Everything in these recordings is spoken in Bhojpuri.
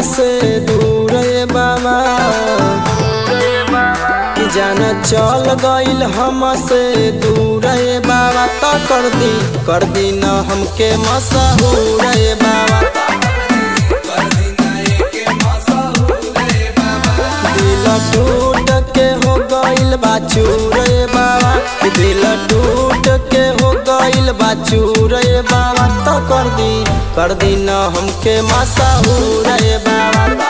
हमसे दूर रे बाबा कि जाना चल गइल हमसे दूर रे बाबा तो कर दी कर दी न हमके मसहूर रे बाबा दिल टूट के हो गइल बा चूर रे बाबा कि दिल टूट के हो गइल बा चूर रे बाबा तो कर दी कर दी न हमके मसहूर रे बाबा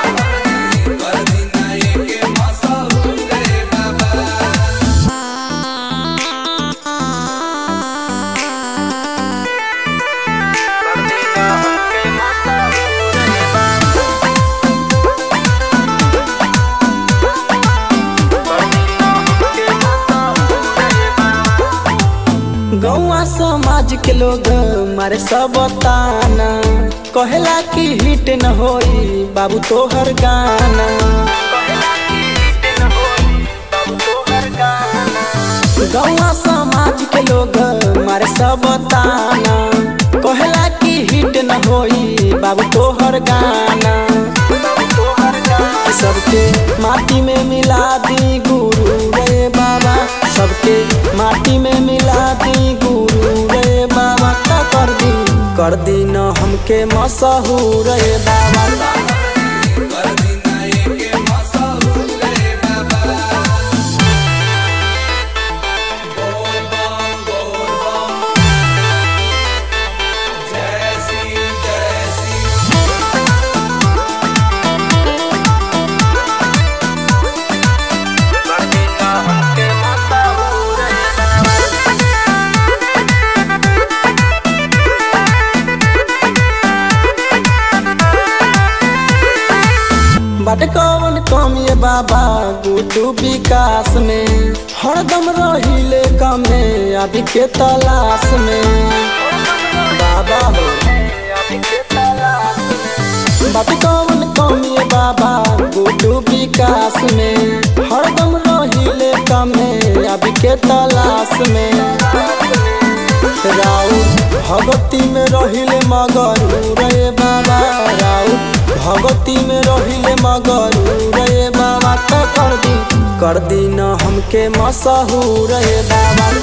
कर दी न हमके मसहूर रे बाबा गौआ समाज के लोग मारे सब ताना कहेला कि हिट न होई बाबू तोहर गाना गौआ समाज के लोग मारे सब ताना कहेला कि हिट न होई बाबू तोहर गाना सबके माटी में मिला दी गुरु रे बाबा सबके माटी में मिला दी गुरु रे बाबा का कर दी कर दी न हमके मसहूर रे बाबा कर दी न हमके मसहूर रे बाबा बट कौन कम ये बाबा गुटू विकास में हरदम रहिले कमे अभी के तलाश में बाबा हो बट कौन कम ये बाबा गुटू विकास में हरदम रहिले कमे अभी के तलाश में राउत भगती में रहिले मगरू रे बाबा राउत भगती में रहिले मगरू रे बाबा तो कर दी कर दी न हमके मसहूर रे बाबा